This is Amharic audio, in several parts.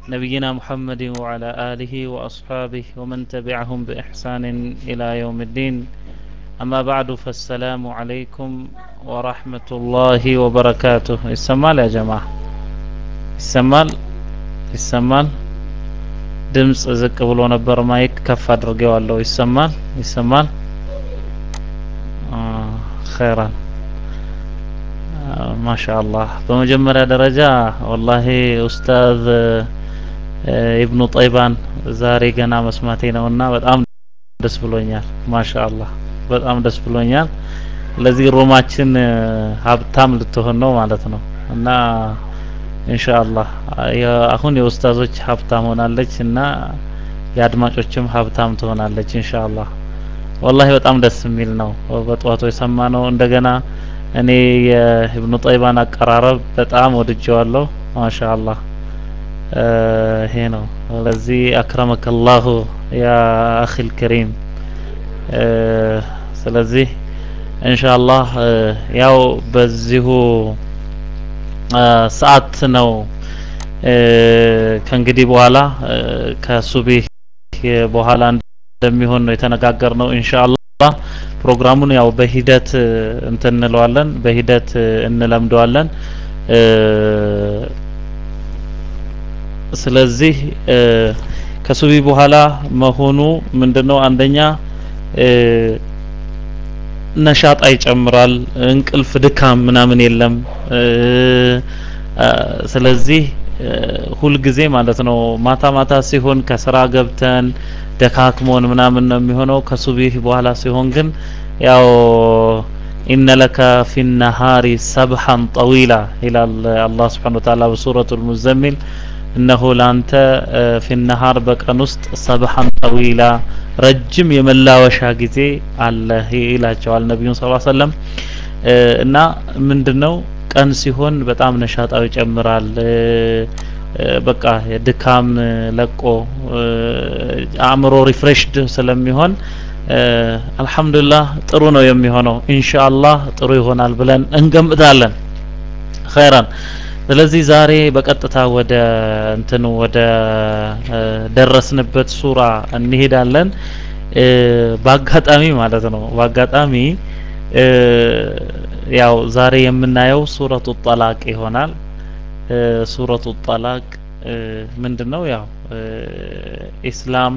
نبينا محمد وعلى آله وأصحابه ومن تبعهم بإحسان إلى يوم الدين أما بعد فالسلام عليكم ورحمة الله وبركاته السمال يا جماعة السمال السمال ድምፅ ዝቅ ብሎ ነበር ማይክ ከፍ አድርጌዋለሁ ይሰማል ይሰማል ኸይራን ማሻአላህ በመጀመሪያ ደረጃ ወላሂ ኡስታዝ ኢብኑ ጠይባን ዛሬ ገና መስማቴ ነውና በጣም ደስ ብሎኛል ማሻአላህ በጣም ደስ ብሎኛል ለዚህ ሮማችን ሀብታም ልትሆን ነው ማለት ነው እና ኢንሻአላህ አሁን የኡስታዞች ሀብታም ሆናለች እና የአድማጮችም ሀብታም ትሆናለች ኢንሻአላህ ወላሂ በጣም ደስ የሚል ነው በጠዋቱ የሰማ ነው እንደገና እኔ የኢብኑ ጠይባን አቀራረብ በጣም ወድጀዋለሁ ማሻአላህ ይሄ ነው ስለዚህ አክረመከላሁ ያ አኺል ከሪም ስለዚህ ኢንሻአላህ ያው በዚሁ ሰዓት ነው ከእንግዲህ በኋላ ከሱቢህ በኋላ እንደሚሆን ነው የተነጋገር ነው ኢንሻአላህ ፕሮግራሙን ያው በሂደት እንትን እንለዋለን በሂደት እንለምደዋለን ስለዚህ ከሱቢ በኋላ መሆኑ ምንድነው አንደኛ ነሻጣ ይጨምራል እንቅልፍ ድካም ምናምን የለም ስለዚህ ሁልጊዜ ማለት ነው ማታ ማታ ሲሆን ከስራ ገብተን ደካክሞን ምናምን ነው የሚሆነው ከሱቢህ በኋላ ሲሆን ግን ያው ኢነ ለከ ፊ ነሃሪ ሰብሐን ጠዊላ ይላል አላህ ስብሓን ወተዓላ በሱረቱ ልሙዘሚል እነሆ ለአንተ ፊ ነሃር በቀን ውስጥ ሰብሐን ጠዊላ ረጅም የመላወሻ ጊዜ አለ ይላቸዋል ነቢዩን ስ ሰለም እና ምንድን ነው ቀን ሲሆን በጣም ነሻጣው ይጨምራል በቃ ድካም ለቆ አእምሮ ሪፍሬሽድ ስለሚሆን አልহামዱሊላህ ጥሩ ነው የሚሆነው ኢንሻአላህ ጥሩ ይሆናል ብለን እንገምታለን ኸይራን ስለዚህ ዛሬ በቀጥታ ወደ እንትኑ ወደ ደረስንበት ሱራ እንሄዳለን በአጋጣሚ ማለት ነው በአጋጣሚ ያው ዛሬ የምናየው ሱረቱ ጠላቅ ይሆናል ሱረቱ ጠላቅ ምንድነው ያው ኢስላም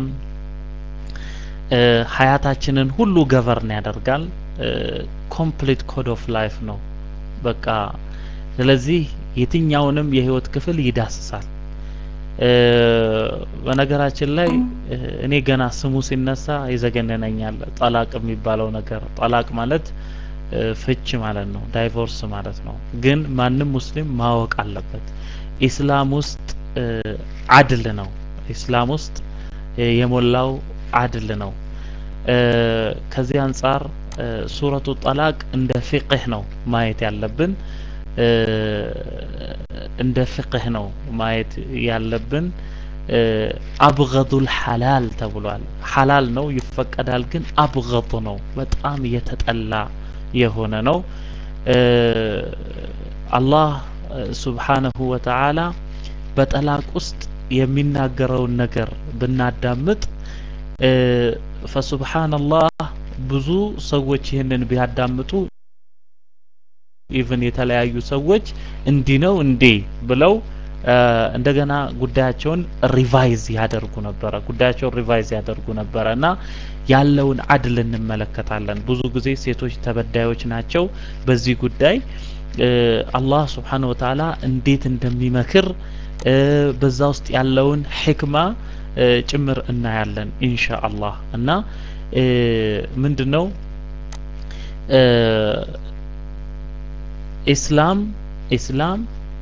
ሀያታችንን ሁሉ ገቨርን ያደርጋል ኮምፕሊት ኮድ ኦፍ ላይፍ ነው በቃ ስለዚህ የትኛውንም የህይወት ክፍል ይዳስሳል በነገራችን ላይ እኔ ገና ስሙ ሲነሳ ይዘገነነኛል ጠላቅ የሚባለው ነገር ጠላቅ ማለት ፍች ማለት ነው ዳይቮርስ ማለት ነው ግን ማንም ሙስሊም ማወቅ አለበት ኢስላም ውስጥ አድል ነው ኢስላም ውስጥ የሞላው አድል ነው ከዚህ አንጻር ሱረቱ ጠላቅ እንደ ፊቅህ ነው ማየት ያለብን እንደ ፍቅህ ነው ማየት ያለብን አብገዱል ሐላል ተብሏል ሐላል ነው ይፈቀዳል ግን አብገዱ ነው በጣም የተጠላ የሆነ ነው አላህ ሱብሓነሁ ወተዓላ በጠላቅ ውስጥ የሚናገረውን ነገር ብናዳምጥ ፈሱብሓነላህ ብዙ ሰዎች ይህንን ቢያዳምጡ ኢቭን የተለያዩ ሰዎች እንዲህ ነው እንዴ ብለው እንደገና ጉዳያቸውን ሪቫይዝ ያደርጉ ነበረ ጉዳያቸውን ሪቫይዝ ያደርጉ ነበረ እና ያለውን አድል እንመለከታለን ብዙ ጊዜ ሴቶች ተበዳዮች ናቸው በዚህ ጉዳይ አላህ ስብሓን ወተዓላ እንዴት እንደሚመክር በዛ ውስጥ ያለውን ሕክማ ጭምር እናያለን ኢንሻ አላህ እና ምንድን ነው ኢስላም ኢስላም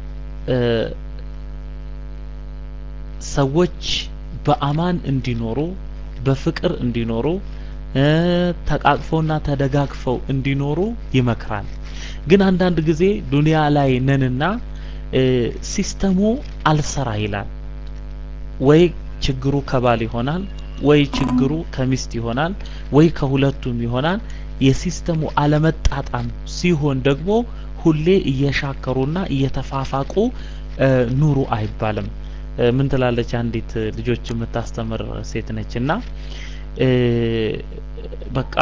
ሰዎች በአማን እንዲኖሩ በፍቅር እንዲኖሩ ተቃቅፈውና ተደጋግፈው እንዲኖሩ ይመክራል ግን አንዳንድ ጊዜ ዱንያ ላይ ነንና ሲስተሙ አልሰራ ይላል ወይ ችግሩ ከባል ይሆናል ወይ ችግሩ ከሚስት ይሆናል ወይ ከሁለቱም ይሆናል የሲስተሙ አለመጣጣም ሲሆን ደግሞ ሁሌ እየሻከሩና እየተፋፋቁ ኑሩ አይባልም ምን ትላለች አንዲት ልጆች የምታስተምር ሴት ነች እና በቃ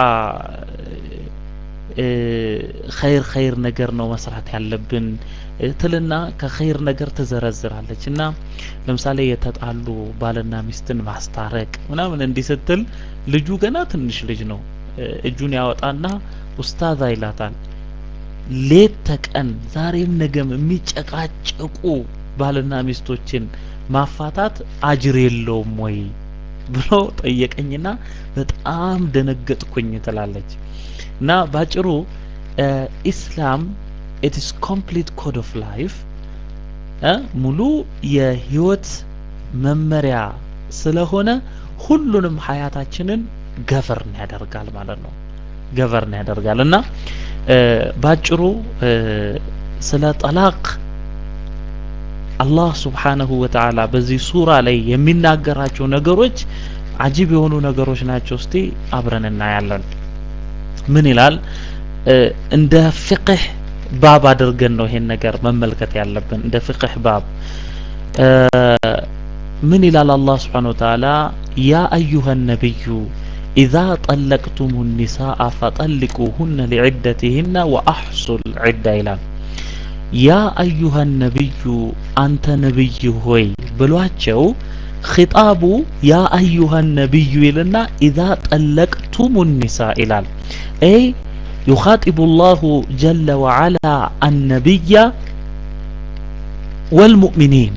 ኸይር ኸይር ነገር ነው መስራት ያለብን ትልና ከኸይር ነገር ትዘረዝራለች እና ለምሳሌ የተጣሉ ባልና ሚስትን ማስታረቅ ምናምን እንዲህ ስትል ልጁ ገና ትንሽ ልጅ ነው እጁን ያወጣና ኡስታዝ ይላታል ሌት ተቀን ዛሬም ነገም የሚጨቃጨቁ ባልና ሚስቶችን ማፋታት አጅር የለውም ወይ ብሎ ጠየቀኝና በጣም ደነገጥኩኝ ትላለች እና ባጭሩ ኢስላም ኢትስ ኮምፕሊት ኮድ ኦፍ ላይፍ ሙሉ የህይወት መመሪያ ስለሆነ ሁሉንም ሀያታችንን ገቨርን ያደርጋል ማለት ነው ገቨርን ያደርጋል እና ባጭሩ ስለ ጠላቅ አላህ ስብሓነሁ ወተዓላ በዚህ ሱራ ላይ የሚናገራቸው ነገሮች አጂብ የሆኑ ነገሮች ናቸው እስቲ አብረን እናያለን ምን ይላል እንደ ፍቅህ ባብ አድርገን ነው ይሄን ነገር መመልከት ያለብን እንደ ፍቅህ ባብ ምን ይላል አላህ ስብሓነሁ ወተዓላ ያ አዩሃ ነቢዩ إذا طلقتم النساء فطلقوهن لعدتهن وأحصوا العدة إلى يا أيها النبي أنت نبي هوي بلواتشو خطاب يا أيها النبي لنا إذا طلقتم النساء إلى أي يخاطب الله جل وعلا النبي والمؤمنين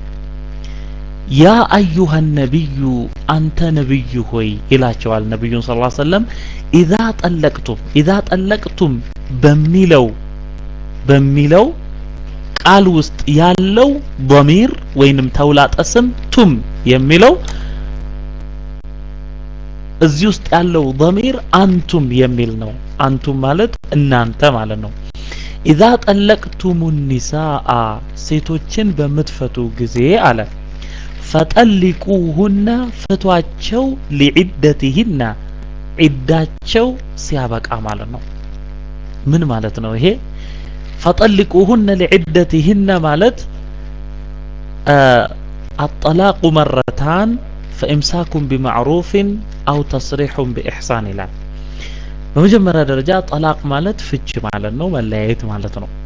ያ አዩሃ ነቢዩ አንተ ነብይ ሆይ ይላቸዋል ነቢዩን ስ ሰለም ኢዛ ጠለቅቱም ኢዛ ጠለቅቱም በሚለው በሚለው ቃል ውስጥ ያለው ዶሚር ወይንም ተውላጠ ስም ቱም የሚለው እዚህ ውስጥ ያለው ዶሚር አንቱም የሚል ነው አንቱም ማለት እናንተ ማለት ነው ኢዛ ጠለቅቱሙ ኒሳአ ሴቶችን በምትፈቱ ጊዜ አለ ፈጠሊቁሁነ ፍቷቸው ሊዒደትህና ዒዳቸው ሲያበቃ ማለት ነው ምን ማለት ነው ይሄ ፈጠሊቁሁነ ሊዒደትህነ ማለት አጠላቁ መረታን ፈኢምሳኩም ቢማዕሩፍን አው ተስሪሑን ቢኢሕሳን ይላል በመጀመሪያ ደረጃ ጠላቅ ማለት ፍች ማለት ነው መለያየት ማለት ነው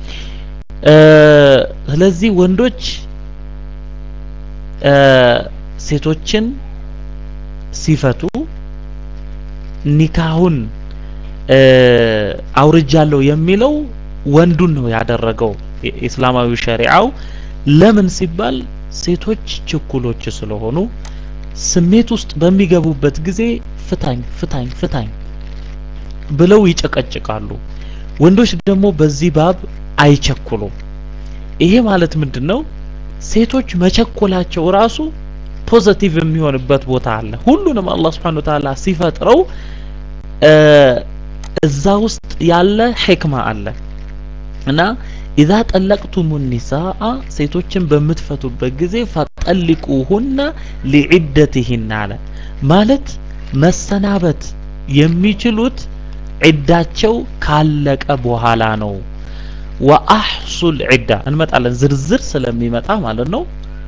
ስለዚህ ወንዶች ሴቶችን ሲፈቱ ኒካሁን አውርጃለሁ የሚለው ወንዱን ነው ያደረገው እስላማዊ ሸሪዓው ለምን ሲባል ሴቶች ችኩሎች ስለሆኑ ስሜት ውስጥ በሚገቡበት ጊዜ ፍታኝ ፍታኝ ፍታኝ ብለው ይጨቀጭቃሉ ወንዶች ደግሞ በዚህ ባብ አይቸኩሉም ይሄ ማለት ምንድን ነው ሴቶች መቸኮላቸው ራሱ ፖዘቲቭ የሚሆንበት ቦታ አለ ሁሉንም አላህ Subhanahu Ta'ala ሲፈጥረው እዛ ውስጥ ያለ ሕክማ አለ እና ኢዛ ጠለቅቱሙ ኒሳአ ሴቶችን በምትፈቱበት ጊዜ ፈጠልቁሁነ ሊዒደትህና አለ ማለት መሰናበት የሚችሉት ዒዳቸው ካለቀ በኋላ ነው ወአሕሱል ዒዳ እንመጣለን ዝርዝር ስለሚመጣ ማለት ነው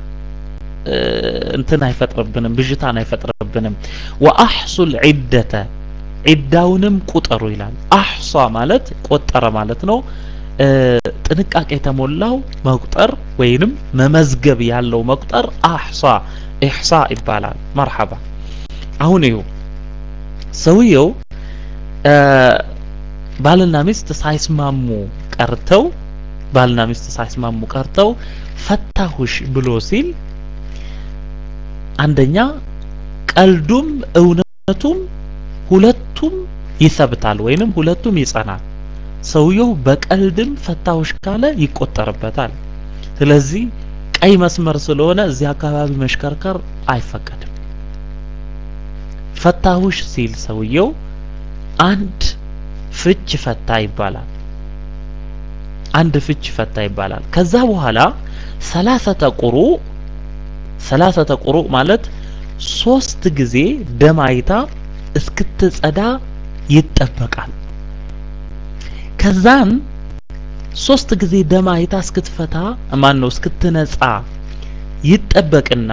እንትን አይፈጥርብንም ብዥታን አይፈጥርብንም ወአሕሱል ዒደተ ዒዳውንም ቁጠሩ ይላል አሕሷ ማለት ቆጠረ ማለት ነው ጥንቃቄ የተሞላው መቁጠር ወይንም መመዝገብ ያለው መቁጠር አሕሷ ኢሕሳ ይባላል መርሐባ አሁን ይሁ ሰውየው ባልና ሚስት ሳይስማሙ ቀርተው ባልና ሚስት ሳይስማሙ ቀርተው ፈታሁሽ ብሎ ሲል አንደኛ ቀልዱም እውነቱም ሁለቱም ይሰብታል ወይንም ሁለቱም ይጸናል ሰውየው በቀልድም ፈታሁሽ ካለ ይቆጠርበታል ስለዚህ ቀይ መስመር ስለሆነ እዚህ አካባቢ መሽከርከር አይፈቀድም ፈታሁሽ ሲል ሰውየው አንድ ፍች ፈታ ይባላል አንድ ፍች ፈታ ይባላል ከዛ በኋላ ሰላሰተ ቁሩ ሰላሰተ ቁሩ ማለት ሶስት ጊዜ ደም አይታ እስክትጸዳ ይጠበቃል ከዛን ሶስት ጊዜ ደም አይታ እስክትፈታ ማን ነው እስክትነጻ ይጠበቅና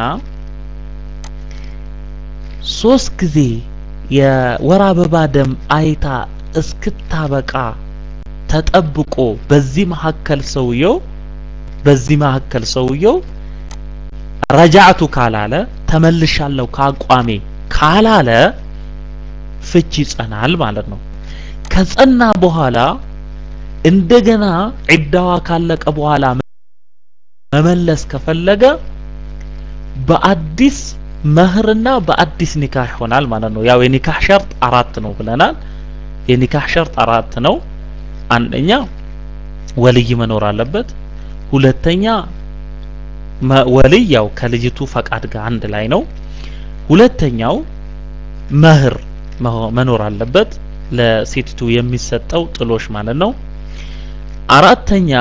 ሶስት ጊዜ የወር አበባ ደም አይታ እስክታበቃ ተጠብቆ በዚህ መካከል ሰውየው በዚህ መካከል ሰውየው ረጃዕቱ ካላለ ተመልሻለሁ ከአቋሜ ካላለ ፍች ይጸናል ማለት ነው። ከጸና በኋላ እንደገና ዒዳዋ ካለቀ በኋላ መመለስ ከፈለገ በአዲስ መህርና በአዲስ ኒካህ ይሆናል ማለት ነው። ያው የኒካህ ሸርጥ አራት ነው ብለናል። የኒካህ ሸርጥ አራት ነው። አንደኛ ወልይ መኖር አለበት። ሁለተኛ ወልይ ያው ከልጅቱ ፈቃድ ጋር አንድ ላይ ነው። ሁለተኛው መህር መኖር አለበት ለሴቲቱ የሚሰጠው ጥሎሽ ማለት ነው። አራተኛ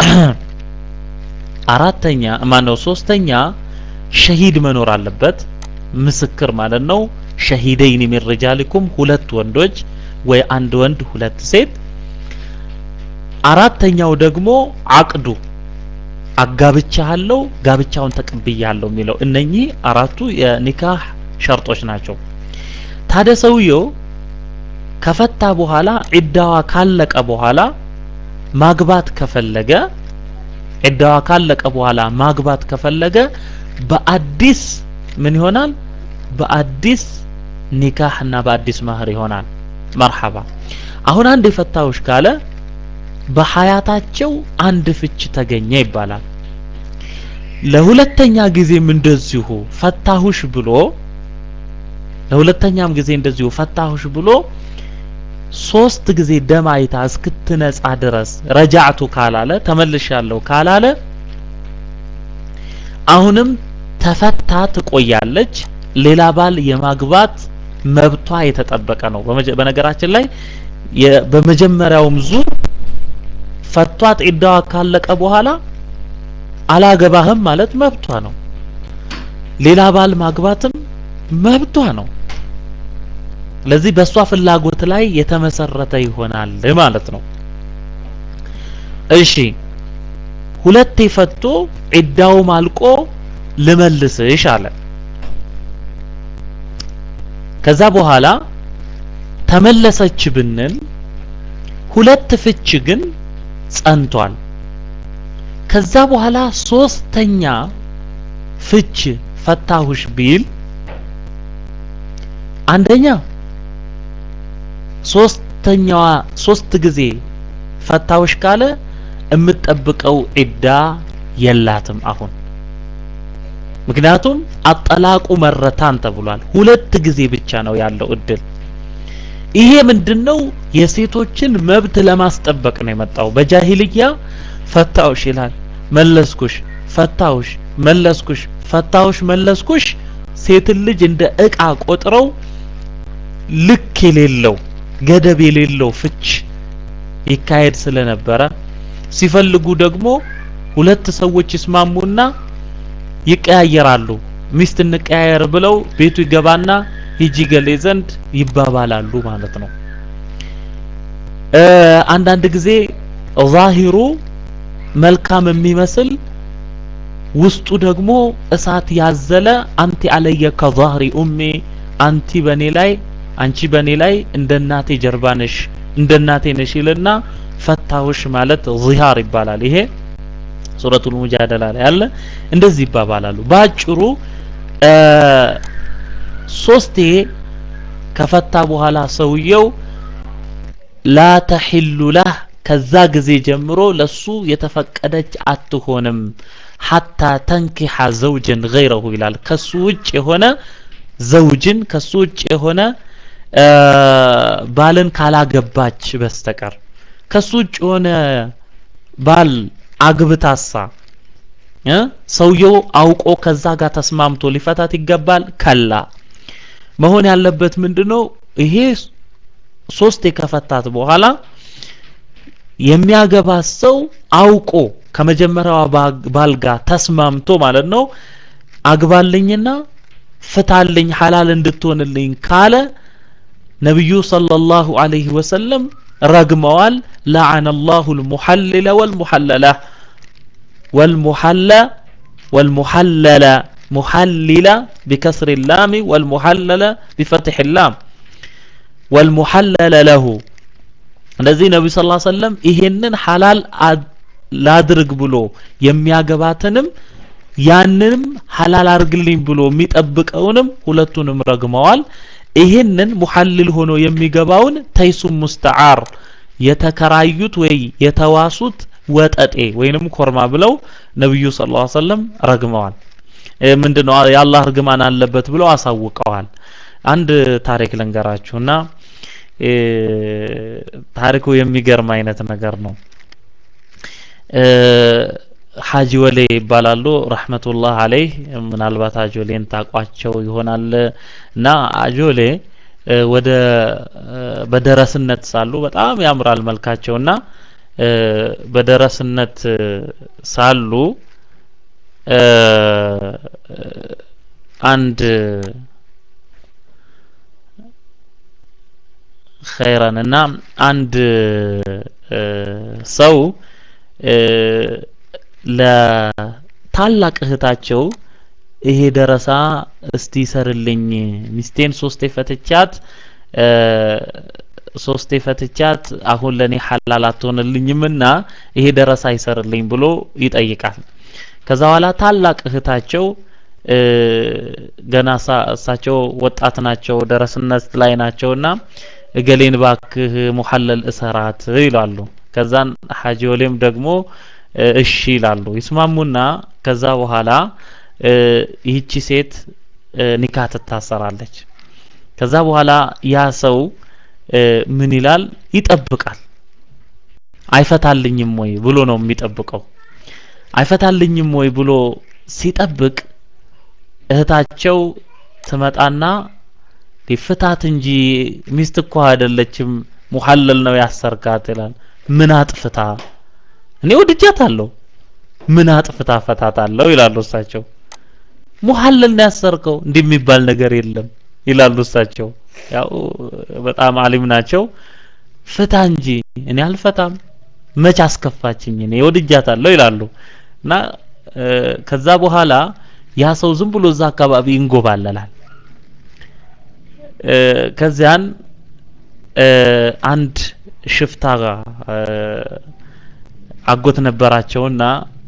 አራተኛ ማነው ሶስተኛ ሸሂድ መኖር አለበት ምስክር ማለት ነው። ሸሂደይን ሚን ሪጃሊኩም ሁለት ወንዶች ወይ አንድ ወንድ ሁለት ሴት። አራተኛው ደግሞ አቅዱ አጋብቻለሁ ጋብቻውን ተቀብያለሁ የሚለው እነኚህ አራቱ የኒካህ ሸርጦች ናቸው። ታዲያ ሰውየው ከፈታ በኋላ ዒዳዋ ካለቀ በኋላ ማግባት ከፈለገ ዒዳዋ ካለቀ በኋላ ማግባት ከፈለገ በአዲስ ምን ይሆናል? በአዲስ ኒካህ እና በአዲስ መህር ይሆናል። መርሐባ። አሁን አንድ የፈታውሽ ካለ በሀያታቸው አንድ ፍች ተገኘ ይባላል። ለሁለተኛ ጊዜም እንደዚሁ ፈታሁሽ ብሎ ለሁለተኛም ጊዜ እንደዚሁ ፈታሁሽ ብሎ ሶስት ጊዜ ደም አይታ እስክትነጻ ድረስ ረጃዕቱ ካላለ ተመልሻለሁ ካላለ አሁንም ተፈታ ትቆያለች። ሌላ ባል የማግባት መብቷ የተጠበቀ ነው። በነገራችን ላይ በመጀመሪያውም ዙር ፈቷት ዒዳዋ ካለቀ በኋላ አላገባህም ማለት መብቷ ነው። ሌላ ባል ማግባትም መብቷ ነው። ስለዚህ በእሷ ፍላጎት ላይ የተመሰረተ ይሆናል ማለት ነው። እሺ ሁለቴ ፈቶ ዒዳውም አልቆ ልመልስሽ አለ። ከዛ በኋላ ተመለሰች ብንል ሁለት ፍች ግን ጸንቷል። ከዛ በኋላ ሶስተኛ ፍች ፈታሁሽ ቢል አንደኛ ሶስተኛዋ ሶስት ጊዜ ፈታሁሽ ካለ የምትጠብቀው ዒዳ የላትም አሁን ምክንያቱም አጠላቁ መረታን ተብሏል። ሁለት ጊዜ ብቻ ነው ያለው እድል። ይሄ ምንድነው? የሴቶችን መብት ለማስጠበቅ ነው የመጣው። በጃሂልያ ፈታውሽ ይላል፣ መለስኩሽ፣ ፈታውሽ፣ መለስኩሽ፣ ፈታውሽ፣ መለስኩሽ። ሴትን ልጅ እንደ እቃ ቆጥረው ልክ የሌለው ገደብ የሌለው ፍች ይካሄድ ስለነበረ ሲፈልጉ ደግሞ ሁለት ሰዎች ይስማሙና ይቀያየራሉ። ሚስት እንቀያየር ብለው ቤቱ ይገባና ሂጂ ገሌ ዘንድ ይባባላሉ ማለት ነው። አንዳንድ ጊዜ ዛሂሩ መልካም የሚመስል ውስጡ ደግሞ እሳት ያዘለ አንቲ አለየ ከዛህሪ ኡሜ አንቲ በኔ ላይ አንቺ በኔ ላይ እንደ እናቴ ጀርባ ነሽ እንደ እናቴ ነሽ ይልና ፈታሁሽ ማለት ዚሃር ይባላል። ይሄ ሱረቱል ሙጃደላ ላይ ያለ እንደዚህ ይባባላሉ። ባጭሩ ሶስቴ ከፈታ በኋላ ሰውየው ላ ተሒሉ ለህ ከዛ ጊዜ ጀምሮ ለሱ የተፈቀደች አትሆንም ሐታ ተንኪሐ ዘውጅን ገይረሁ ይላል። ከሱ ውጭ የሆነ ዘውጅን ከሱ ውጭ የሆነ ባልን ካላገባች በስተቀር ከሱ ውጭ የሆነ ባል አግብታሳ ሰውየው አውቆ ከዛ ጋር ተስማምቶ ሊፈታት ይገባል። ከላ መሆን ያለበት ምንድነው? ይሄ ሶስት ከፈታት በኋላ የሚያገባት ሰው አውቆ ከመጀመሪያዋ ባል ጋር ተስማምቶ ማለት ነው አግባልኝና ፍታልኝ ሐላል እንድትሆንልኝ ካለ ነብዩ ሰለላሁ ዐለይሂ ወሰለም ረግመዋል። ለዐነ አላሁ አልሙሐልለ ወልሙሐለላ ወልሙሐለ ወልሙሐለለ ሙሐሊለ ቢከስሪ ላሚ ወልሙሐለለ ቢፈትሕ ላም ወልሙሐለለ ለሁ እንደዚህ ነቢዩ ስ ሰለም ይሄንን ሐላል ላድርግ ብሎ የሚያገባትንም ያንንም ሐላል አርግልኝ ብሎ የሚጠብቀውንም ሁለቱንም ረግመዋል። ይሄንን ሙሐልል ሆኖ የሚገባውን ተይሱም ሙስተዓር የተከራዩት ወይ የተዋሱት ወጠጤ ወይንም ኮርማ ብለው ነብዩ ሰለላሁ ዐለይሂ ወሰለም ረግመዋል። ምንድነው የአላህ እርግማን አለበት ብለው አሳውቀዋል። አንድ ታሪክ ልንገራችሁና ታሪኩ የሚገርም አይነት ነገር ነው። ሀጂ ወሌ ይባላሉ ረህመቱላህ አለይህ ምናልባት አጆሌን ታቋቸው ይሆናል እና አጆሌ ወደ በደረስነት ሳሉ በጣም ያምራል መልካቸውና በደረስነት ሳሉ አንድ ኸይረን እና አንድ ሰው ለታላቅ እህታቸው ይሄ ደረሳ እስቲ ይሰርልኝ ሚስቴን ሶስቴ ፈትቻት ሶስቴ ፈትቻት አሁን ለኔ ሐላል አትሆንልኝምና ይሄ ደረሳ ይሰርልኝ ብሎ ይጠይቃል። ከዛ በኋላ ታላቅ እህታቸው ገና እሳቸው ወጣት ናቸው፣ ደረስነት ላይ ናቸውና እገሌን ባክህ ሙሐለል እሰራት ይላሉ። ከዛን ሐጂ ወሌም ደግሞ እሺ ይላሉ። ይስማሙና ከዛ በኋላ ይህቺ ሴት ኒካ ትታሰራለች። ከዛ በኋላ ያ ሰው ምን ይላል? ይጠብቃል። አይፈታልኝም ወይ ብሎ ነው የሚጠብቀው። አይፈታልኝም ወይ ብሎ ሲጠብቅ እህታቸው ትመጣና ፍታት እንጂ ሚስት እኮ አይደለችም ሙሐለል ነው ያሰርካት ይላል። ምን አጥፍታ እኔ ወድጃታለሁ ምን አጥፍታ ፈታታለሁ ይላሉ እሳቸው። ሙሐለል ነው ያሰርከው እንዲህ የሚባል ነገር የለም ይላሉ እሳቸው። ያው በጣም አሊም ናቸው። ፍታ እንጂ እኔ አልፈታም መች አስከፋችኝ እኔ ወድጃታለሁ ይላሉ። እና ከዛ በኋላ ያ ሰው ዝም ብሎ እዛ አካባቢ ይንጎባለላል። ከዚያን አንድ ሽፍታ አጎት ነበራቸውና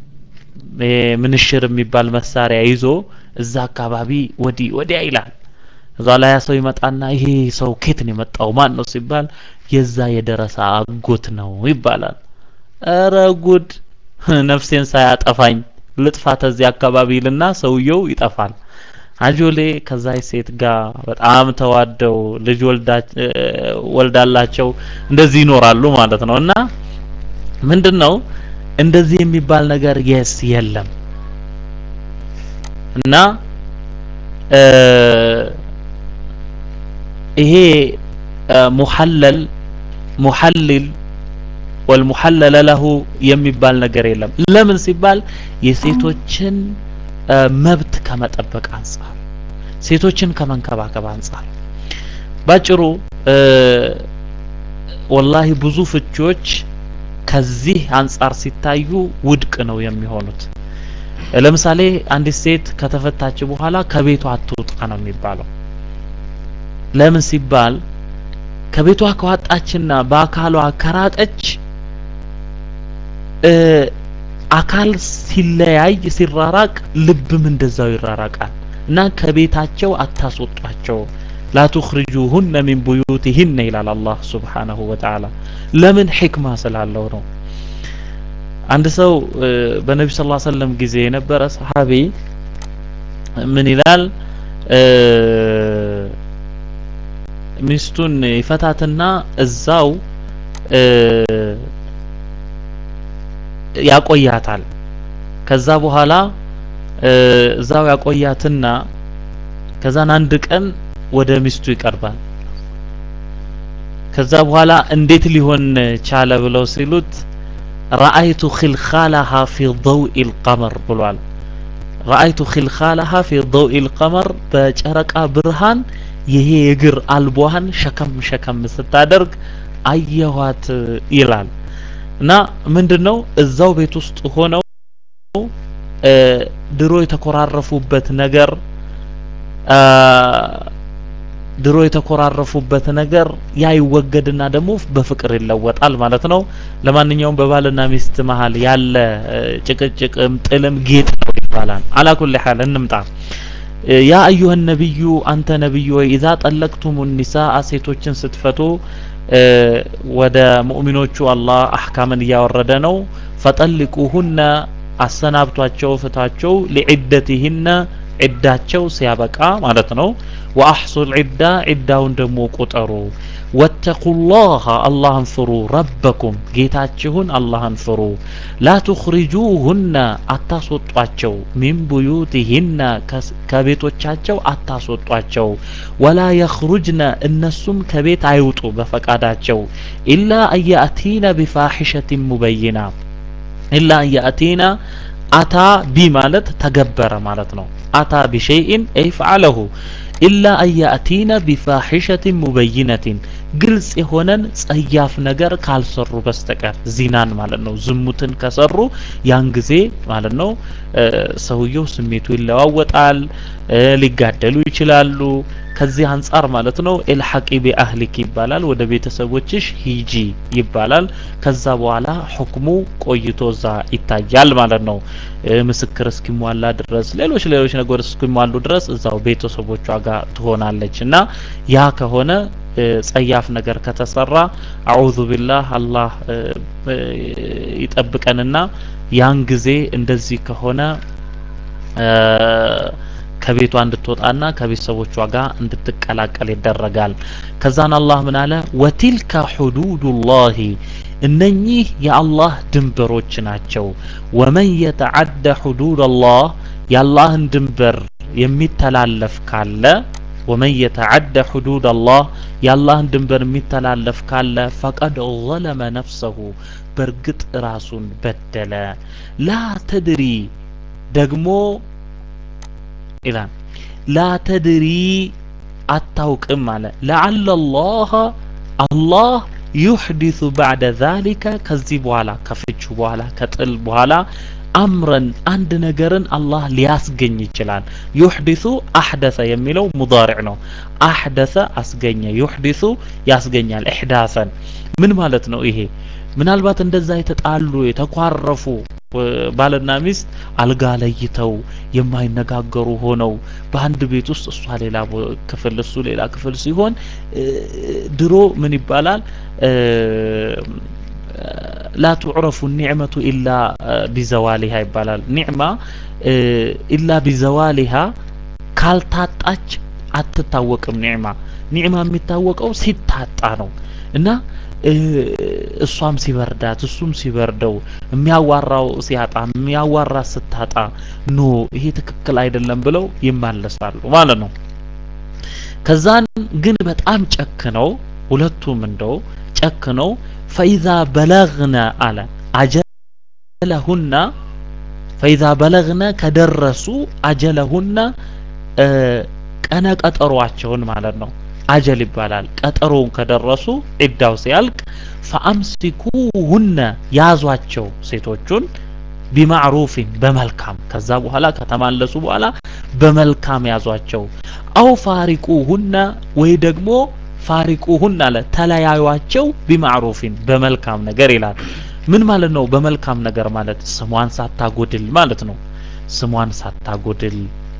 ምንሽር የሚባል መሳሪያ ይዞ እዛ አካባቢ ወዲህ ወዲያ ይላል። እዛ ላይ ያ ሰው ይመጣና ይሄ ሰው ኬት ነው የመጣው ማን ነው ሲባል የዛ የደረሳ አጎት ነው ይባላል። እረ ጉድ ነፍሴን ሳያጠፋኝ ልጥፋት እዚህ አካባቢ ይልና ሰውየው ይጠፋል። አጆሌ ከዛ ሴት ጋር በጣም ተዋደው ልጅ ወልዳላቸው እንደዚህ ይኖራሉ ማለት ነው። እና ምንድነው እንደዚህ የሚባል ነገር የስ የለም እና ይሄ ሙሐለል ሙሐልል ወልሙሐለለ ለሁ የሚባል ነገር የለም። ለምን ሲባል የሴቶችን መብት ከመጠበቅ አንጻር ሴቶችን ከመንከባከብ አንጻር ባጭሩ ወላሂ ብዙ ፍቺዎች ከዚህ አንጻር ሲታዩ ውድቅ ነው የሚሆኑት። ለምሳሌ አንዲት ሴት ከተፈታች በኋላ ከቤቷ አትውጣ ነው የሚባለው። ለምን ሲባል ከቤቷ ከዋጣችና በአካሏ ከራቀች አካል ሲለያይ ሲራራቅ ልብም እንደዛው ይራራቃል እና ከቤታቸው አታስወጧቸው ላ ቱኽሪጁሁነ ሚን ቡዩቲሂነ ይላል አላህ ሱብሓነሁ ወተዓላ ለምን ሕክማ ስላለው ነው አንድ ሰው በነቢ ስ ሰለም ጊዜ የነበረ ሰሓቢ ምን ይላል ሚስቱን ይፈታትና እዛው ያቆያታል ከዛ በኋላ እዛው ያቆያትና ከዛን አንድ ቀን ወደ ሚስቱ ይቀርባል ከዛ በኋላ እንዴት ሊሆን ቻለ ብለው ሲሉት ረአይቱ ኺልኻላሃ ፊ ضوء القمر ብሏል ረአይቱ ኺልኻላሃ ፊ ضوء القمر በጨረቃ ብርሃን ይሄ የእግር አልቧን ሸከም ሸከም ስታደርግ አየኋት ይላል እና ምንድነው እዛው ቤት ውስጥ ሆነው ድሮ የተኮራረፉበት ነገር ድሮ የተኮራረፉበት ነገር ያ ይወገድና ደግሞ በፍቅር ይለወጣል ማለት ነው። ለማንኛውም በባልና ሚስት መሀል ያለ ጭቅጭቅም ጥልም ጌጥ ነው ይባላል። አላኩል ሐል እንምጣ። ያ አዩሀ ነቢዩ አንተ ነቢዩ ወይ ኢዛ ጠለቅቱሙ ኒሳአ ሴቶችን ስትፈቱ ወደ ሙእሚኖቹ አላህ አህካምን እያወረደ ነው። ፈጠልቁሁነ አሰናብቷቸው፣ ፍታቸው ሊዒደቲህነ ዒዳቸው ሲያበቃ ማለት ነው። ወአሕሱል ዒዳ ዒዳውን ደግሞ ቁጠሩ። ወተቁላህ አላህን ፍሩ። ረበኩም ጌታችሁን አላህን ፍሩ። ላ ቱኽሪጁሁነ አታስወጧቸው። ሚን ቡዩቲሂነ ከቤቶቻቸው አታስወጧቸው። ወላ የኽሩጅነ እነሱም ከቤት አይውጡ በፈቃዳቸው። ኢላ አንየእቲነ ቢፋሒሸትን ሙበይና ኢላ አንየእቲና አታ ቢ ማለት ተገበረ ማለት ነው። አታ ቢሸይኢን አይ ፈዓለሁ ኢላ አንየእቲነ ቢፋሒሸትን ሙበይነትን ግልጽ የሆነን ጸያፍ ነገር ካልሰሩ በስተቀር ዚናን ማለት ነው። ዝሙትን ከሰሩ ያን ጊዜ ማለት ነው ሰውየው ስሜቱ ይለዋወጣል፣ ሊጋደሉ ይችላሉ። ከዚህ አንጻር ማለት ነው ኢልሐቂ ቢአህሊክ ይባላል። ወደ ቤተሰቦችሽ ሂጂ ይባላል። ከዛ በኋላ ሁክሙ ቆይቶ እዛ ይታያል ማለት ነው። ምስክር እስኪሟላ ድረስ ሌሎች ሌሎች ነገሮች እስኪሟሉ ድረስ እዛው ቤተሰቦቿ ጋር ትሆናለች እና ያ ከሆነ ጸያፍ ነገር ከተሰራ አዑዙ ቢላህ አላህ ይጠብቀንና ያን ጊዜ እንደዚህ ከሆነ ከቤቷ እንድትወጣና ከቤተሰቦቿ ጋር እንድትቀላቀል ይደረጋል። ከዛን አላህ ምን አለ? ወቲልከ ሁዱዱላሂ እነኚህ የአላህ ድንበሮች ናቸው። ወመን የተዓደ ሁዱደላህ የአላህን ድንበር የሚተላለፍ ካለ ወመን የተዓደ ሁዱድ አላህ የአላህን ድንበር የሚተላለፍ ካለ ፈቀድ ዘለመ ነፍሰሁ በእርግጥ ራሱን በደለ። ላ ተድሪ ደግሞ ይላል ላ ተድሪ አታውቅም አለ ለዓለ ላህ አላህ ዩሕዲሱ ባዕደ ዛሊከ ከዚህ በኋላ ከፍቹ በኋላ ከጥል በኋላ አምረን አንድ ነገርን አላህ ሊያስገኝ ይችላል። ዩሕዲሱ አሕደሰ የሚለው ሙዳሪዕ ነው። አሕደሰ አስገኘ፣ ዩሕዲሱ ያስገኛል። ኢሕዳሰን ምን ማለት ነው ይሄ? ምናልባት እንደዛ የተጣሉ የተኳረፉ ባልና ሚስት አልጋ ለይተው የማይነጋገሩ ሆነው በአንድ ቤት ውስጥ እሷ ሌላ ክፍል እሱ ሌላ ክፍል ሲሆን ድሮ ምን ይባላል? ላ ቱዕረፉ ኒዕመቱ ኢላ ቢዘዋሊሃ ይባላል። ኒዕማ ኢላ ቢዘዋሊሃ ካልታጣች አትታወቅም። ኒዕማ ኒዕማ የሚታወቀው ሲታጣ ነው እና እሷም ሲበርዳት እሱም ሲበርደው የሚያዋራው ሲያጣ የሚያዋራ ስታጣ ኖ ይሄ ትክክል አይደለም ብለው ይማለሳሉ ማለት ነው። ከዛን ግን በጣም ጨክነው ሁለቱም እንደው ጨክነው ፈኢዛ በለግነ አለ አጀለሁና ፈኢዛ በለግነ ከደረሱ አጀለሁና ቀነ ቀጠሯቸውን ማለት ነው። አጀል ይባላል። ቀጠሮውን ከደረሱ ዒዳው ሲያልቅ ፈአምሲኩሁነ ያዟቸው ሴቶቹን ቢማዕሩፊን በመልካም ከዛ በኋላ ከተማለሱ በኋላ በመልካም ያዟቸው። አው ፋሪቁሁነ ወይ ደግሞ ፋሪቁሁን አለ ተለያዩቸው ቢማዕሩፊን በመልካም ነገር ይላል። ምን ማለት ነው? በመልካም ነገር ማለት ስሟን ሳታጎድል ማለት ነው። ስሟን ሳታጎድል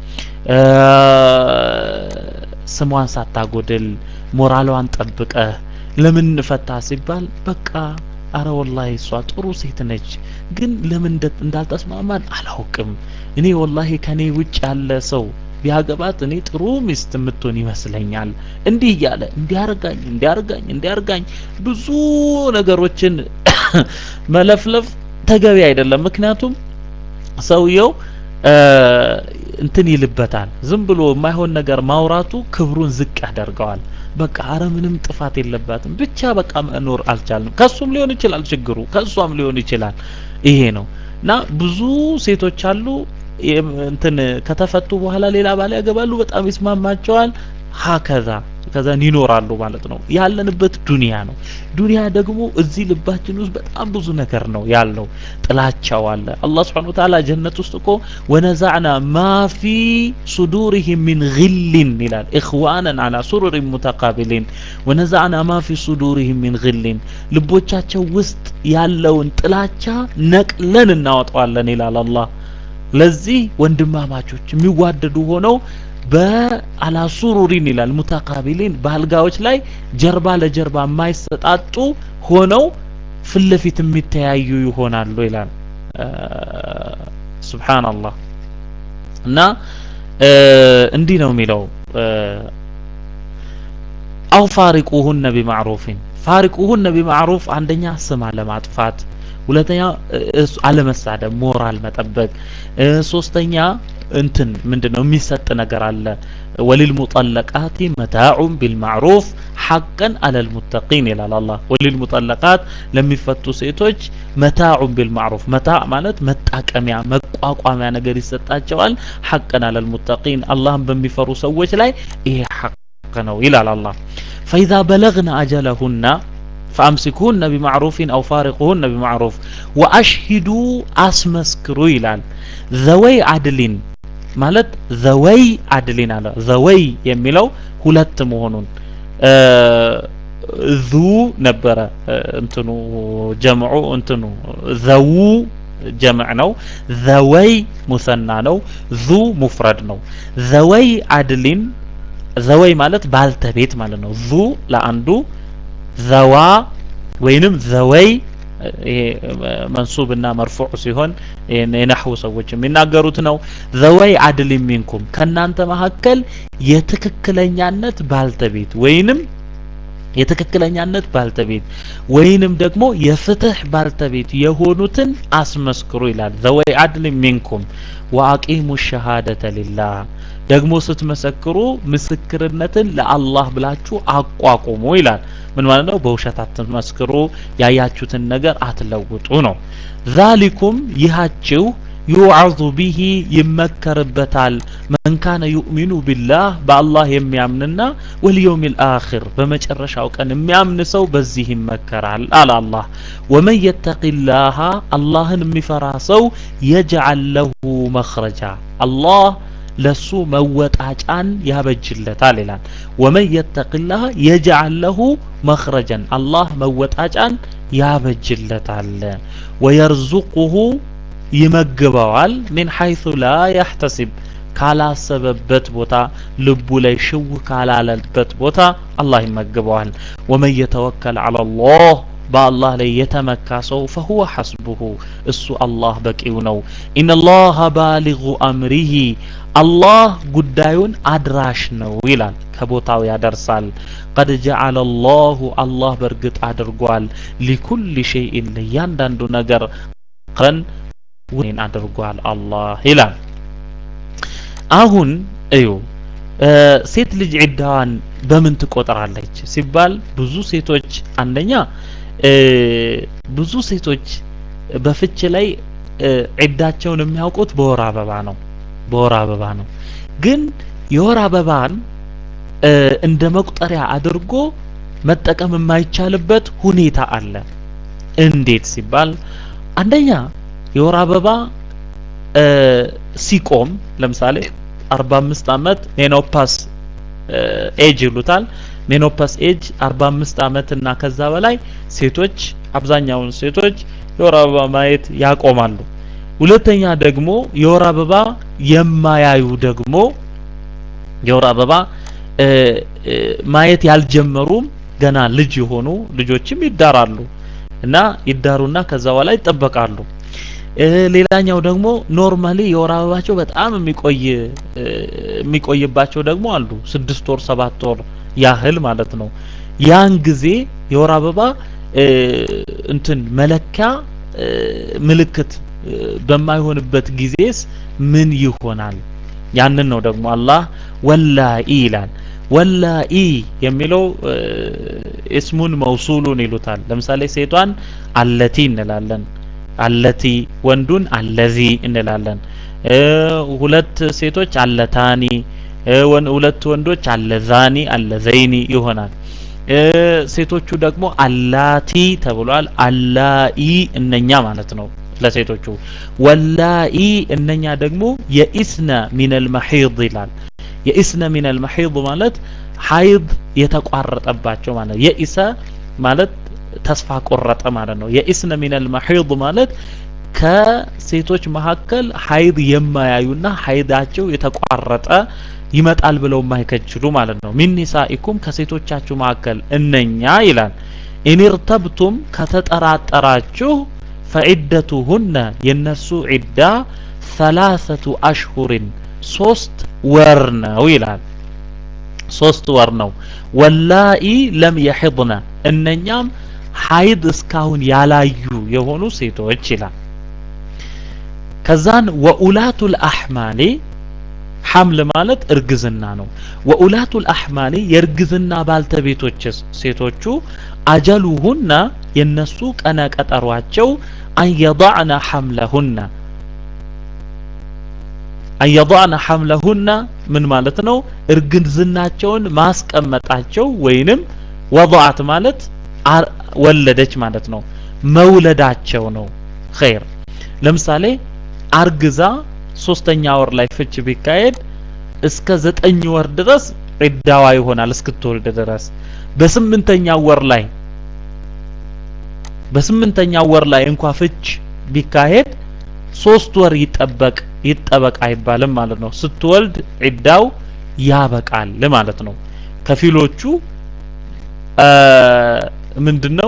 ስሟን ሳታጎድል ሞራሏን ጠብቀህ ለምን ፈታ ሲባል በቃ አረ ወላሂ እሷ ጥሩ ሴት ነች፣ ግን ለምን እንዳልተስማማን አላውቅም። እኔ ወላሂ ከኔ ውጭ ያለ ሰው ቢያገባት እኔ ጥሩ ሚስት የምትሆን ይመስለኛል። እንዲህ እያለ እንዲያርጋኝ እንዲያርጋኝ እንዲያርጋኝ ብዙ ነገሮችን መለፍለፍ ተገቢ አይደለም። ምክንያቱም ሰውየው እንትን ይልበታል። ዝም ብሎ የማይሆን ነገር ማውራቱ ክብሩን ዝቅ ያደርገዋል። በቃ አረ ምንም ጥፋት የለባትም ብቻ በቃ መኖር አልቻልንም። ከሱም ሊሆን ይችላል ችግሩ፣ ከሷም ሊሆን ይችላል። ይሄ ነው እና ብዙ ሴቶች አሉ እንትን ከተፈቱ በኋላ ሌላ ባል ያገባሉ፣ በጣም ይስማማቸዋል። ሀከዛ ከዛን ይኖራሉ ማለት ነው። ያለንበት ዱንያ ነው። ዱንያ ደግሞ እዚህ ልባችን ውስጥ በጣም ብዙ ነገር ነው ያለው። ጥላቻው አለ። አላህ ስብሐነሁ ወተዓላ ጀነት ውስጥ እኮ ወነዛዕና ማ ፊ ሱዱሪሂም ሚን ግልን ይላል ኢኽዋነን አላ ሱሩሪን ሙተቃቢሊን ወነዛዕና ማ ፊ ሱዱሪሂም ሚን ግልን ልቦቻቸው ውስጥ ያለውን ጥላቻ ነቅለን እናወጣዋለን ይላል አላህ። ለዚህ ወንድማማቾች የሚዋደዱ ሆነው በአላ ሱሩሪን ይላል ሙተቃቢሊን በአልጋዎች ላይ ጀርባ ለጀርባ የማይሰጣጡ ሆነው ፊት ለፊት የሚተያዩ ይሆናሉ ይላል። ሱብሃንአላህ እና እንዲህ ነው የሚለው አው ፋሪቁሁነ ቢማዕሩፊን ፋሪቁሁነ ቢማዕሩፍ አንደኛ ስም አለማጥፋት ሁለተኛ አለመሳደብ፣ ሞራል መጠበቅ፣ ሶስተኛ እንትን ምንድነው የሚሰጥ ነገር አለ ወሊል ሙጠለቃቲ መታዑን ቢልማዕሩፍ ሐቀን አለል ሙተቂን ይላል አላህ። ወሊል ሙጠለቃት ለሚፈቱ ሴቶች መታዑን ቢልማዕሩፍ መታዕ ማለት መጣቀሚያ መቋቋሚያ ነገር ይሰጣቸዋል። ሐቀን አለል ሙተቂን አላህን በሚፈሩ ሰዎች ላይ ይሄ ሐቅ ነው ይላል አላህ። ፈኢዛ በለግነ አጀለሁና ፈአምሲኩሁነ ቢማዕሩፊን አው ፋሪቁሁነ ቢማዕሩፍ ወአሽሂዱ አስመስክሩ ይላል። ዘወይ አድሊን ማለት ዘወይ አድሊን አለ። ዘወይ የሚለው ሁለት መሆኑን ዙ ነበረ እንትኑ ጀምዑ እንትኑ ዘው ጀምዕ ነው። ዘወይ ሙሰና ነው። ዙ ሙፍረድ ነው። ዘወይ አድሊን ዘወይ ማለት ባልተቤት ማለት ነው። ዙ ለአንዱ ዘዋ ወይንም ዘወይ ይሄ መንሱብና መርፉዕ ሲሆን የነህው ሰዎች የሚናገሩት ነው። ዘወይ አድል ሚንኩም ከናንተ መካከል የትክክለኛነት ባልተቤት ወይንም የትክክለኛነት ባልተቤት ወይንም ደግሞ የፍትህ ባልተቤት የሆኑትን አስመስክሩ ይላል። ዘወይ አድል ሚንኩም ወአቂሙ ሸሃደተ ሊላህ ደግሞ ስትመሰክሩ ምስክርነትን ለአላህ ብላችሁ አቋቁሙ ይላል። ምን ማለት ነው? በውሸት አትመስክሩ፣ ያያችሁትን ነገር አትለውጡ ነው። ዛሊኩም ይሃችሁ ዩዓዙ ቢሂ ይመከርበታል። መን ካነ ዩእሚኑ ቢላህ በአላህ የሚያምንና ወልየውሚል አኺር በመጨረሻው ቀን የሚያምን ሰው በዚህ ይመከራል አለ አላህ። ወመን የተቂላሃ አላህን የሚፈራ ሰው የጅዓል ለሁ መኽረጃ አላህ ለሱ መወጣጫን ያበጅለታል ይላል። ወመን የተቂላህ የጅዓል ለሁ መኽረጀን አላህ መወጣጫን ያበጅለታል። ወየርዙቁሁ ይመግበዋል ሚን ሐይሱ ላ ያሕተሲብ ካላሰበበት ቦታ ልቡ ላይ ሽው ካላለበት ቦታ አላህ ይመግበዋል። ወመን የተወከል ዐላ ላህ በአላህ ላይ የተመካ ሰው ፈሁወ ሐስቡሁ እሱ አላህ በቂው ነው። ኢነላሃ ባሊጉ አምሪሂ አላህ ጉዳዩን አድራሽ ነው ይላል፣ ከቦታው ያደርሳል። ቀድ ጀዐለ ላሁ አላህ በእርግጥ አድርጓል ሊኩል ሸይኢን ለእያንዳንዱ ነገር ቀን ወይን አድርጓል አላህ ይላል። አሁን እዩ ሴት ልጅ ዒዳዋን በምን ትቆጥራለች ሲባል ብዙ ሴቶች አንደኛ ብዙ ሴቶች በፍች ላይ ዒዳቸውን የሚያውቁት በወር አበባ ነው። በወር አበባ ነው። ግን የወር አበባን እንደ መቁጠሪያ አድርጎ መጠቀም የማይቻልበት ሁኔታ አለ። እንዴት ሲባል አንደኛ የወር አበባ ሲቆም ለምሳሌ 45 ዓመት ሜኖፓስ ኤጅ ይሉታል። ሜኖፓስ ኤጅ 45 ዓመት እና ከዛ በላይ ሴቶች አብዛኛውን ሴቶች የወር አበባ ማየት ያቆማሉ። ሁለተኛ ደግሞ የወር አበባ የማያዩ ደግሞ የወር አበባ ማየት ያልጀመሩም ገና ልጅ የሆኑ ልጆችም ይዳራሉ እና ይዳሩና ከዛ በኋላ ይጠበቃሉ። ሌላኛው ደግሞ ኖርማሊ የወር አበባቸው በጣም የሚቆይ የሚቆይባቸው ደግሞ አሉ። ስድስት ወር ሰባት ወር ያህል ማለት ነው። ያን ጊዜ የወር አበባ እንትን መለኪያ ምልክት በማይሆንበት ጊዜስ ምን ይሆናል? ያንን ነው ደግሞ አላህ ወላኢ ይላል። ወላኢ የሚለው እስሙን መውሱሉን ይሉታል። ለምሳሌ ሴቷን አለቲ እንላለን። አለቲ ወንዱን አለዚ እንላለን። ሁለት ሴቶች አለታኒ፣ ሁለት ወንዶች አለዛኒ አለዘይኒ ይሆናል። ሴቶቹ ደግሞ አላቲ ተብሏል። አላይ እነኛ ማለት ነው ለሴቶቹ። ወላይ እነኛ ደግሞ የኢስነ ሚነል መሒድ ይላል። የኢስነ ሚነል መሒድ ማለት ሀይድ የተቋረጠባቸው ማለት ነው። የኢሰ ማለት ተስፋ ቆረጠ ማለት ነው። የኢስነ ሚነል መሒድ ማለት ከሴቶች መካከል ሀይድ የማያዩና ሀይዳቸው የተቋረጠ ይመጣል ብለው የማይከጅሉ ማለት ነው። ሚን ኒሳኢኩም ከሴቶቻችሁ መካከል እነኛ ይላል። ኢንርተብቱም ከተጠራጠራችሁ ፈዒደቱሁነ የነሱ ዒዳ ሰላሰቱ አሽሁሪን ሶስት ወር ነው ይላል። ሶስት ወር ነው። ወላኢ ለም የሒድነ እነኛም ሀይድ እስካሁን ያላዩ የሆኑ ሴቶች ይላል። ከዛን ወኡላቱል አሕማሊ ሐምል ማለት እርግዝና ነው። ወኡላቱል አሕማሊ የእርግዝና ባልተቤቶች ሴቶቹ አጀሉሁና የነሱ ቀነ ቀጠሯቸው አንየضዕነ ሐምለሁና አንየضዕነ ሐምለሁና ምን ማለት ነው? እርግዝናቸውን ማስቀመጣቸው ወይንም ወضዓት ማለት ወለደች ማለት ነው። መውለዳቸው ነው። ኸይር ለምሳሌ አርግዛ ሶስተኛ ወር ላይ ፍች ቢካሄድ እስከ ዘጠኝ ወር ድረስ ዒዳዋ ይሆናል እስክትወልድ ድረስ። በስምንተኛው ወር ላይ በስምንተኛው ወር ላይ እንኳ ፍች ቢካሄድ ሶስት ወር ይጠበቅ ይጠበቅ አይባልም ማለት ነው። ስትወልድ ዒዳው ያበቃል ማለት ነው። ከፊሎቹ ምንድነው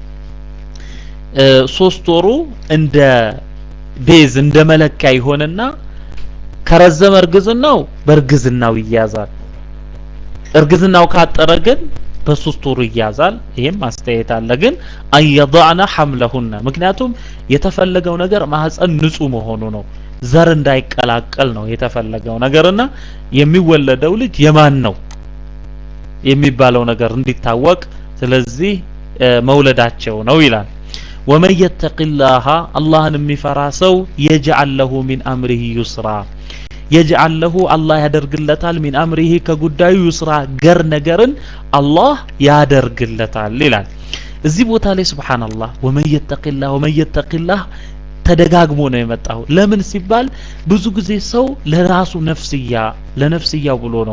ሶስት ወሩ እንደ ቤዝ እንደ መለኪያ ይሆንና ከረዘመ እርግዝናው በእርግዝናው ይያዛል። እርግዝናው ካጠረ ግን በሶስት ወሩ ይያዛል። ይሄም አስተያየት አለ። ግን አየضዕነ ሐምለሁነ ምክንያቱም የተፈለገው ነገር ማህፀን ንጹህ መሆኑ ነው። ዘር እንዳይቀላቀል ነው የተፈለገው ነገርና የሚወለደው ልጅ የማን ነው የሚባለው ነገር እንዲታወቅ ስለዚህ መውለዳቸው ነው ይላል። ወመን የተቂላሃ አላህን የሚፈራ ሰው የጅዐል ለሁ ሚን አምሪሂ ዩስራ የጅዐል ለሁ አላህ ያደርግለታል ሚን አምሪሂ ከጉዳዩ ዩስራ ገር ነገርን አላህ ያደርግለታል ይላል። እዚህ ቦታ ላይ ሱብሓነላህ ወመን የተቂላህ ወመን የተቂላህ ተደጋግሞ ነው የመጣው። ለምን ሲባል ብዙ ጊዜ ሰው ለራሱ ነፍስያ ለነፍስያው ብሎ ነው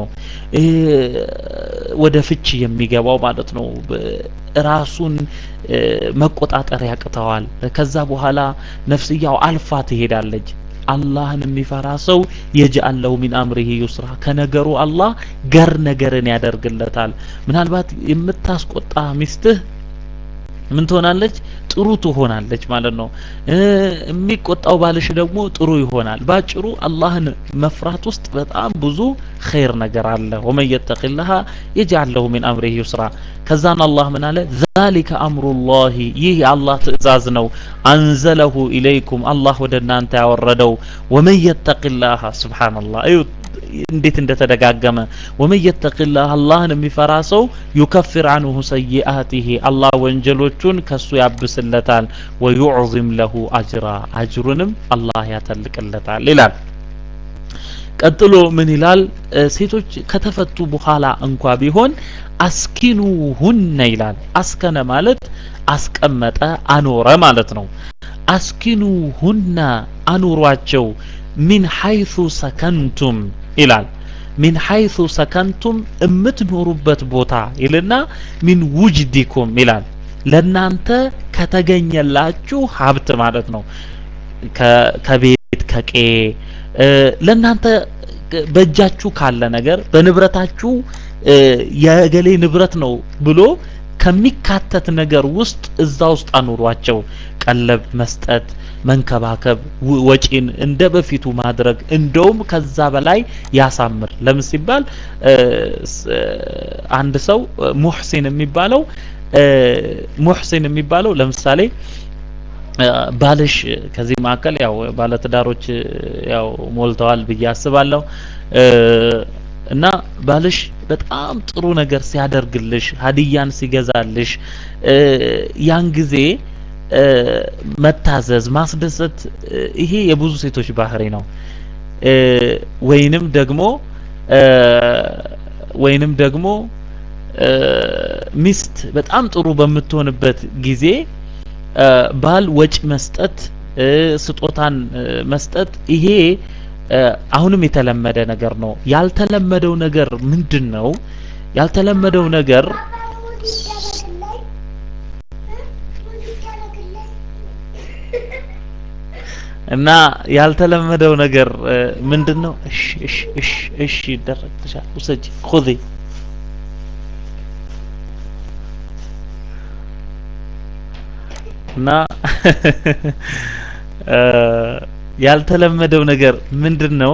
ወደ ፍች የሚገባው ማለት ነው። ራሱን መቆጣጠር ያቅተዋል። ከዛ በኋላ ነፍስያው አልፋ ትሄዳለች። አላህን የሚፈራ ሰው የጅዐል ለሁ ሚን አምሪሂ ዩስራ ከነገሩ አላህ ገር ነገርን ያደርግለታል። ምናልባት የምታስቆጣ ሚስትህ ምን ትሆናለች? ጥሩ ትሆናለች ማለት ነው። የሚቆጣው ባልሽ ደግሞ ጥሩ ይሆናል። ባጭሩ አላህን መፍራት ውስጥ በጣም ብዙ ኸይር ነገር አለ። ወመን የተቂላሃ የጅዐል ለሁ ሚን አምሪሂ ዩስራ። ከዛን አላህ ምን አለ? ዛሊከ አምሩላሂ ይህ የአላህ ትእዛዝ ነው። አንዘለሁ ኢለይኩም አላህ ወደ እናንተ ያወረደው። ወመን የተቂላሃ ሱብሓነላህ እዩት እንዴት እንደተደጋገመ ወመን የተቂላህ አላህን የሚፈራ ሰው ዩከፍር አንሁ ሰይአቲሂ አላህ ወንጀሎቹን ከሱ ያብስለታል። ወዩዕዚም ለሁ አጅራ አጅሩንም አላህ ያተልቅለታል ይላል። ቀጥሎ ምን ይላል? ሴቶች ከተፈቱ በኋላ እንኳ ቢሆን አስኪኑሁነ ይላል። አስከነ ማለት አስቀመጠ፣ አኖረ ማለት ነው። አስኪኑሁነ አኑሯቸው ሚን ሐይሱ ሰከንቱም ይላል። ሚን ሐይሱ ሰከንቱም የምትኖሩበት ቦታ ይልና ሚን ውጅዲኩም ይላል። ለናንተ ከተገኘላችሁ ሀብት ማለት ነው። ከቤት ከቄ ለናንተ በእጃችሁ ካለ ነገር በንብረታችሁ የገሌ ንብረት ነው ብሎ ከሚካተት ነገር ውስጥ እዛ ውስጥ አኑሯቸው። ቀለብ መስጠት፣ መንከባከብ፣ ወጪን እንደ በፊቱ ማድረግ እንደውም ከዛ በላይ ያሳምር። ለምን ሲባል አንድ ሰው ሙሕሲን የሚባለው ሙሕሲን የሚባለው ለምሳሌ ባልሽ ከዚህ መካከል ያው ባለትዳሮች ያው ሞልተዋል ብዬ አስባለሁ እና ባልሽ በጣም ጥሩ ነገር ሲያደርግልሽ ሀዲያን ሲገዛልሽ ያን ጊዜ መታዘዝ ማስደሰት ይሄ የብዙ ሴቶች ባህሪ ነው። ወይንም ደግሞ ወይንም ደግሞ ሚስት በጣም ጥሩ በምትሆንበት ጊዜ ባል ወጪ መስጠት ስጦታን መስጠት ይሄ አሁንም የተለመደ ነገር ነው። ያልተለመደው ነገር ምንድን ነው? ያልተለመደው ነገር እና ያልተለመደው ነገር ምንድን ነው? እሺ እሺ እሺ እሺ ይደረግ ተሻለ ውሰጂ ኹዚ እና ያልተለመደው ነገር ምንድን ነው?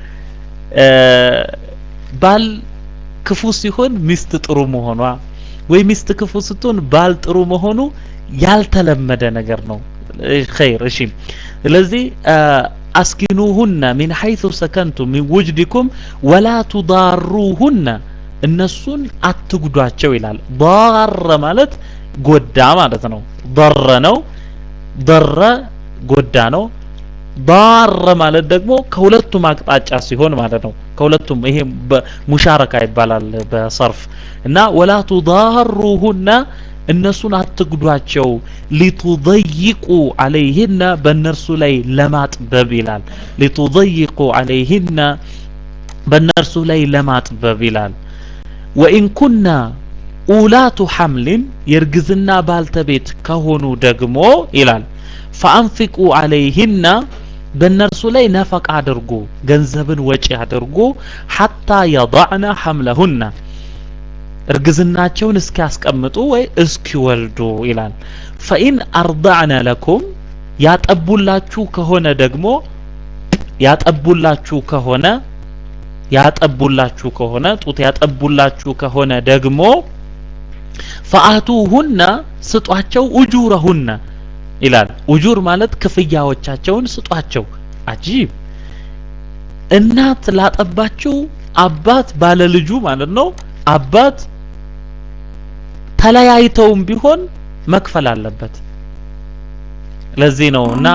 ባል ክፉ ሲሆን ሚስት ጥሩ መሆኗ ወይ ሚስት ክፉ ስትሆን ባል ጥሩ መሆኑ ያልተለመደ ነገር ነው። ኸይር እሺ። ስለዚህ አስኪኑሁነ ሚን ሐይቱ ሰከንቱም ሚን ውጅዲኩም ወላ ቱዳሩሁነ እነሱን አትጉዷቸው ይላል። ዳረ ማለት ጎዳ ማለት ነው። ضረ ነው። ضረ ጎዳ ነው። ዳረ ማለት ደግሞ ከሁለቱም አቅጣጫ ሲሆን ማለት ነው። ከሁለቱም ይሄ ሙሻረካ ይባላል በሰርፍ እና ወላ ቱዳሩሁነ እነሱን አትጉዷቸው ሊቱضይቁ አለይህነ በእነርሱ ላይ ለማጥበብ ይላል። ሊቱضይቁ አለይህነ በእነርሱ ላይ ለማጥበብ ይላል። ወኢን ኩና ኡላቱ ሐምሊን የእርግዝና ባልተቤት ከሆኑ ደግሞ ይላል ፈአንፊቁ አለይህና በእነርሱ ላይ ነፈቃ አድርጉ፣ ገንዘብን ወጪ አድርጉ ሐታ የضዕነ ሐምለሁና እርግዝናቸውን እስኪያስቀምጡ ወይ እስኪወልዱ ይላል። ፈኢን አርضዕነ ለኩም ያጠቡላችሁ ከሆነ ደግሞ ያጠቡላችሁ ከሆነ ያጠቡላችሁ ከሆነ ጡት ያጠቡላችሁ ከሆነ ደግሞ ፈአቱሁነ ስጧቸው ኡጁረሁነ ይላል። ኡጁር ማለት ክፍያዎቻቸውን ስጧቸው። አጂብ እናት ላጠባችው አባት ባለልጁ ማለት ነው። አባት ተለያይተውም ቢሆን መክፈል አለበት። ለዚህ ነው እና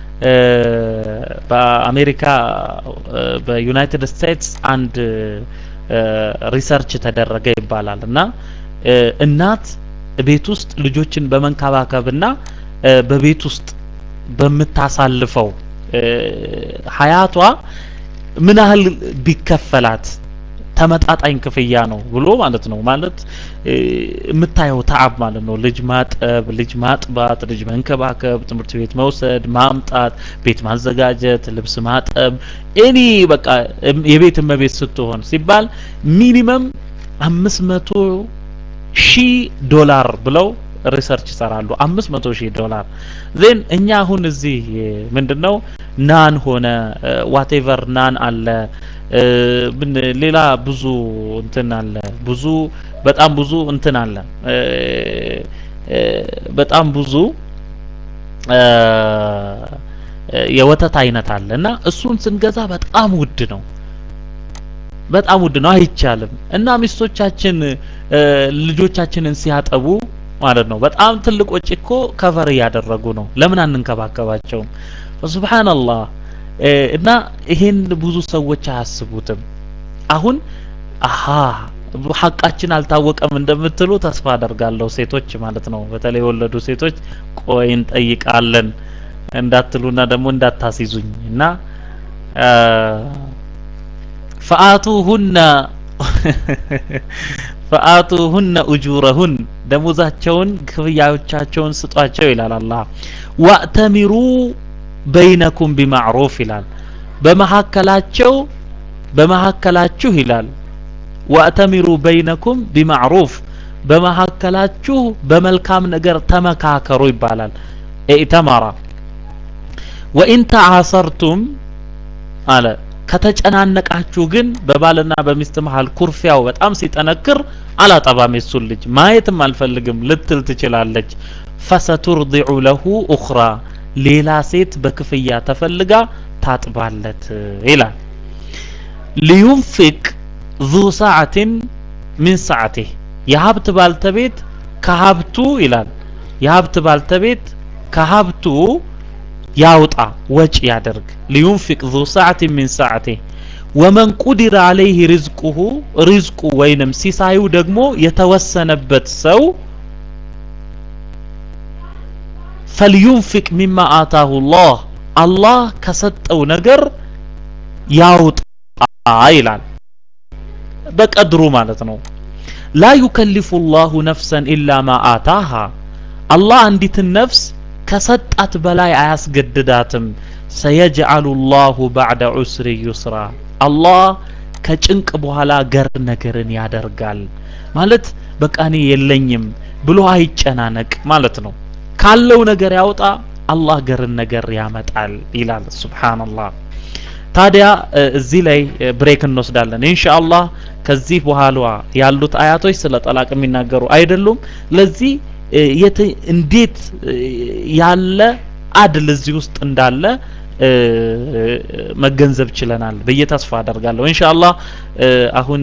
በአሜሪካ በዩናይትድ ስቴትስ አንድ ሪሰርች ተደረገ ይባላል እና እናት ቤት ውስጥ ልጆችን በመንከባከብና በቤት ውስጥ በምታሳልፈው ሀያቷ ምን ያህል ቢከፈላት ተመጣጣኝ ክፍያ ነው ብሎ ማለት ነው። ማለት የምታየው ተዓብ ማለት ነው። ልጅ ማጠብ፣ ልጅ ማጥባት፣ ልጅ መንከባከብ፣ ትምህርት ቤት መውሰድ፣ ማምጣት፣ ቤት ማዘጋጀት፣ ልብስ ማጠብ፣ ኤኒ በቃ የቤት እመቤት ስትሆን ሲባል ሚኒመም አምስት መቶ ሺህ ዶላር ብለው ሪሰርች ይሰራሉ። አምስት መቶ ሺህ ዶላር ዜን እኛ አሁን እዚህ ምንድነው ናን ሆነ ዋቴቨር ናን አለ ምን ሌላ ብዙ እንትን አለ ብዙ በጣም ብዙ እንትን አለ በጣም ብዙ የወተት አይነት አለ እና እሱን ስንገዛ በጣም ውድ ነው። በጣም ውድ ነው፣ አይቻልም። እና ሚስቶቻችን ልጆቻችንን ሲያጠቡ ማለት ነው በጣም ትልቅ ወጪ እኮ ከቨር እያደረጉ ነው። ለምን አንንከባከባቸውም? ሱብሃንአላህ እና ይሄን ብዙ ሰዎች አያስቡትም። አሁን አሃ ሀቃችን አልታወቀም እንደምትሉ ተስፋ አደርጋለሁ። ሴቶች ማለት ነው በተለይ የወለዱ ሴቶች ቆይ እንጠይቃለን እንዳትሉና ደግሞ እንዳታስይዙኝ እና ፈአቱሁነ ፈአቱሁነ ኡጁረሁን ደሞዛቸውን ክፍያዎቻቸውን ስጧቸው ይላል አላህ። ወእተሚሩ በይነኩም ቢማዕሩፍ ይላል። በመካከላቸው በመካከላችሁ ይላል ወእተሚሩ በይነኩም ቢማዕሩፍ በመካከላችሁ በመልካም ነገር ተመካከሩ ይባላል። ኢተመራ ወኢን ተዓሰርቱም አለ ከተጨናነቃችሁ ግን በባልና በሚስት መሃል ኩርፊያው በጣም ሲጠነክር አላጠባም የሱን ልጅ ማየትም አልፈልግም ልትል ትችላለች። ፈሰቱርዲዑ ለሁ ኡኽራ ሌላ ሴት በክፍያ ተፈልጋ ታጥባለት ይላል። ሊዩንፊቅ ዙ ሰዓትን ሚን ሰዓቲህ የሀብት ባልተቤት ከሀብቱ ይላል የሀብት ባልተቤት ከሀብቱ ያውጣ ወጪ ያደርግ ሊዩንፊቅ ዙ ሰዓትን ሚን ሰዓቲህ ወመን ቁዲረ አለይህ ሪዝቁሁ ሪዝቁ ወይንም ሲሳዩ ደግሞ የተወሰነበት ሰው ፈልዩንፊቅ ሚማ አታሁ ላህ አላህ ከሰጠው ነገር ያውጣ ይላል በቀድሩ ማለት ነው ላ ዩከሊፉ ላሁ ነፍሰን ኢላ ማ አታሃ አላህ አንዲትን ነፍስ ከሰጣት በላይ አያስገድዳትም ሰየጅዓሉ ላሁ ባዕደ ዑስሪ ዩስራ አላህ ከጭንቅ በኋላ ገር ነገርን ያደርጋል ማለት በቃ እኔ የለኝም ብሎ አይጨናነቅ ማለት ነው ካለው ነገር ያውጣ አላህ ገርን ነገር ያመጣል ይላል ሱብሃንአላህ ታዲያ እዚህ ላይ ብሬክ እንወስዳለን ኢንሻአላህ ከዚህ በኋላ ያሉት አያቶች ስለ ጠላቅ የሚናገሩ አይደሉም ለዚህ እንዴት ያለ አድል እዚህ ውስጥ እንዳለ መገንዘብ ችለናል ብዬ ተስፋ አደርጋለሁ ኢንሻአላህ አሁን